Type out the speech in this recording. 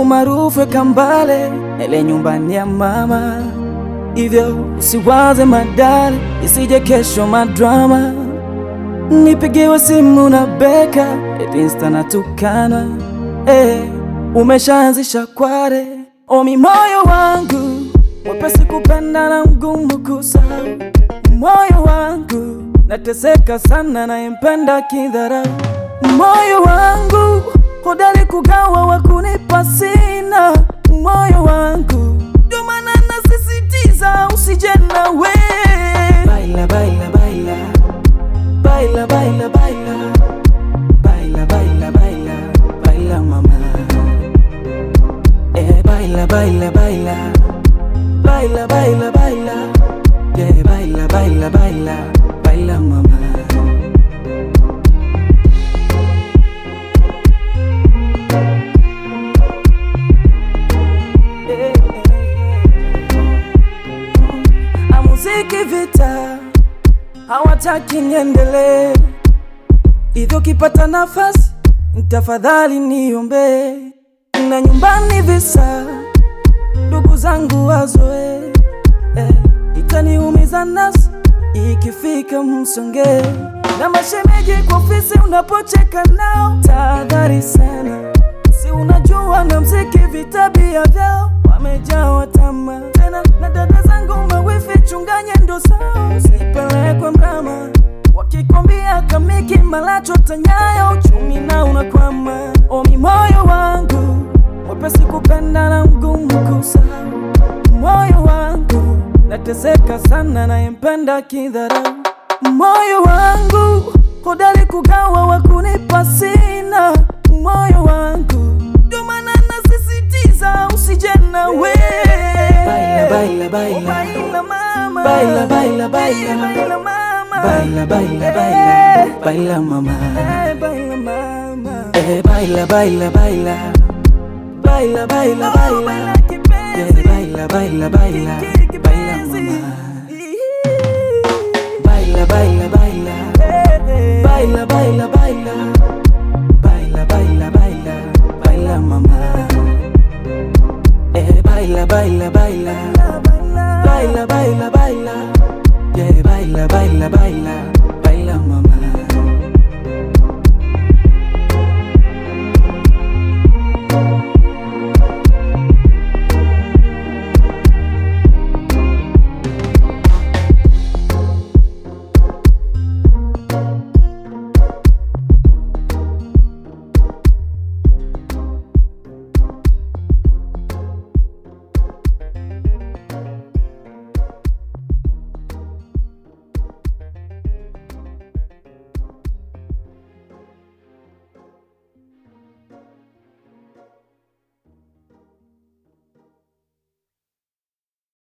umaarufu weka mbale, ele nyumbani ya mama, hivyo usiwaze madale, isije kesho madrama. Nipigiwe simu na beka, eti insta natukana, eh, umeshaanzisha kware, omi moyo wangu mwepesi kupenda na mgumu kusahau, moyo wangu nateseka sana, nayempenda kidharau, moyo wangu hodari kugawa, wakunipa sina, moyo wangu ndio maana nasisitiza usije nawe. Baila, baila, baila, baila, baila, baila, baila, baila, baila, baila mama, eh, baila, baila, baila, baila, baila, baila, yeah, baila, baila, baila, baila mama. Amuziki vita hawataki niendelee, hivyo kipata nafasi tafadhali niombe, na nyumbani visa ndugu zangu wazoe, eh, itaniumiza nafsi ikifika msonge, na mashemeji kwa ofisi unapocheka nao, tahadhari sana, si unajua na mziki vitabia vyao wamejawa tamaa tena, na dada zangu mawifi chunganye ndo zao, usipelekwe mrama wakikwambia kamiki malacho tanyayo uchumi na unakwama. Omi moyo wangu mwepesi kupenda na mgumu kusahau, moyo wangu nateseka sana, nayempenda kidharau, moyo wangu hodari kugawa, wakunipa sina, moyo wangu ndio maana nasisitiza usije nawe. Baila, baila, baila, baila mama, baila, baila, baila, baila mama, baila, baila, baila, baila mama, eh, baila mama, eh, baila, baila, baila, baila, baila, baila, yeah, baila, baila, baila, baila mama, baila, baila, baila.